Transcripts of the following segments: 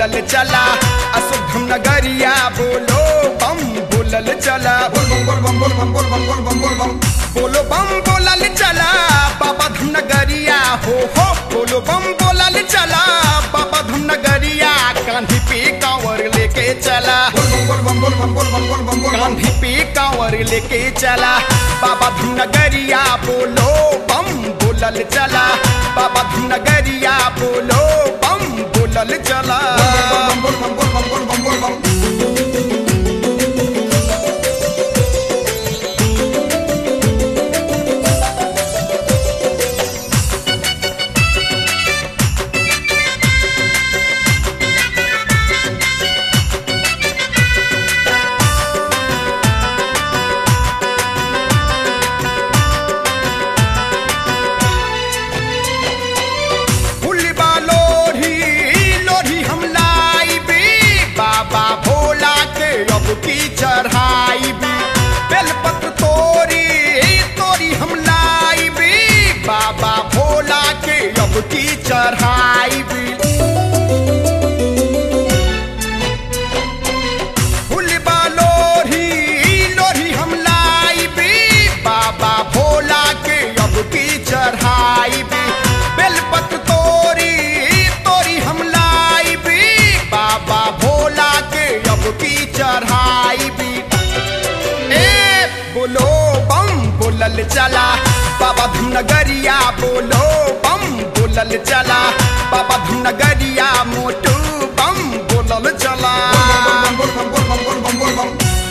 बोलल चला अशुभम नगरिया बोलो बम बोलल चला बोल बम बोल बम बोल बम बोल बम बोल बम बोल बम बोलो बम बोलल चला बाबा धुन नगरिया हो हो बोलो बम बोलल चला बाबा धुन नगरिया कांधी पे कांवर लेके चला बोल बम बोल बम बोल बम बोल बम बोल बम बोल बम कांधी पे कांवर लेके चला बाबा धुन नगरिया बोलो बम बोलल चला बाबा धुन नगरिया बोलो बम बोलल चला बोल बम बोल बम बोल बम बोल बम बोल बम फुलबा लोढ़ी लोढ़ी हम लाइबी बाबा भोला के अब की चढ़ाइबी बेलपत्र तोरी तोरी हम लाइबी बाबा भोला के अब की चढ़ाइबी फुलबा लोढ़ी लोढ़ी हम लाइबी बाबा भोला के अब की चढ़ाइबी बेलपत्र तोरी तोरी हम लाइबी बाबा भोला के अब की चढ़ाइबी ए बोलो बम बोलल चला बाबा धुनगरिया बोलो बम बोलल चला बाबा धुनगरिया मोटू बम बोलल चला बोल बम बोल बम बोल बम बोल बम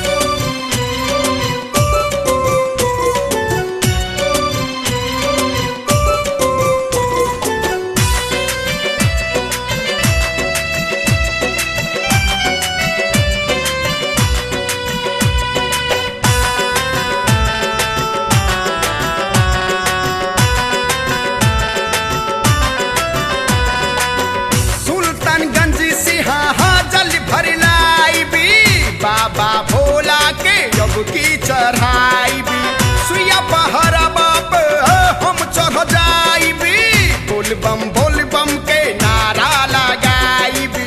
सुल्तानगंज से हाँ जल भर लाइबी बाबा भोला के अब की चढ़ाइबी सुइया पहरा बाप हम चढ़ जाइबी बोल बम बोल बम के नारा लगाइबी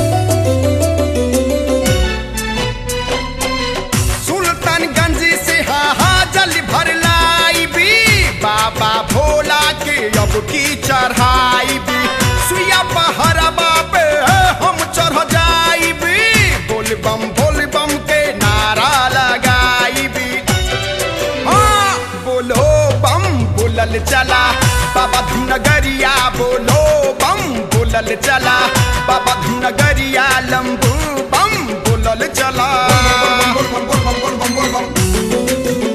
सुल्तानगंज से हाँ हाँ जल भर लाइबी बाबा भोला के अब की चढ़ाइबी सुइया पहरा बाप हम चढ़ जाइबी बोल बम बोल बम के नारा लगाइबी हाँ बोलो बम बोलल चला बाबा धुनगरिया बोलो बम बोलल चला बाबा धुनगरिया लंबू बम बोलल चला बोल बम बोल बम बोल बम बोल बम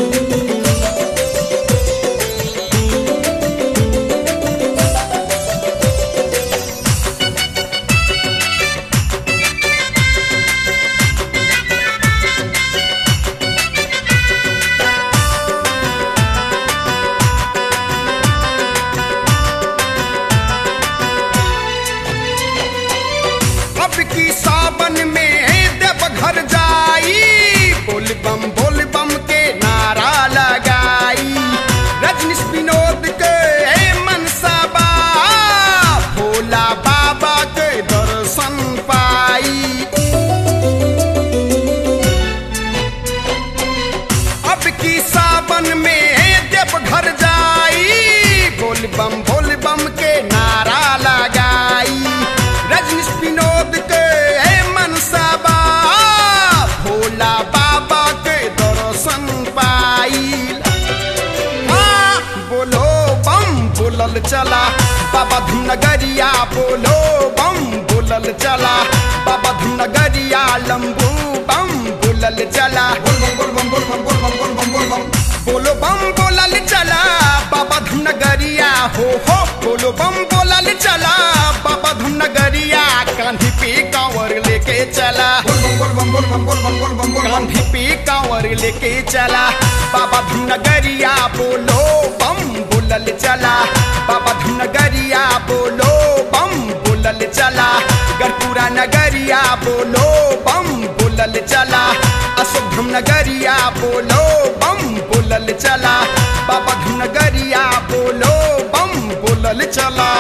अब की सावन में देव घर जाई बोल बम बोल बम के नारा लगाई रजनीश विनोद के मनसा बा भोला बाबा के दर्शन पाई अब की सावन में देव घर जाई बोल बम बोल बम के नारा लगाई रजनीश विनोद के मनसा बा भोला बाबा के दर्शन पाई हाँ बोलो बम बोलल चला बाबा धुनगरिया बोलो बम बोलल चला बाबा धुनगरिया लंबू बम बोलल चला बोल बम बोल बम बोल बम बोल बम बोल बम बोल बम बोलो बम बोलल चला बाबा धुनगरिया हो हो बोलो बम बोलल चला बाबा धुनगरिया कांधी पे कांवर लेके चला बोल बम बोल बम बोल बम बोल बम बोल बम बोल बम कांधी पे कांवर लेके चला बाबा धुनगरिया बोलो बम बोलल चला बाबा धुनगरिया बोलो बम बोलल चला गरपुरा नगरिया बोलो बम बोलल चला अशुभम नगरिया बोलो बम बोलल चला बाबा धुनगरिया बोलो बम बोलल चला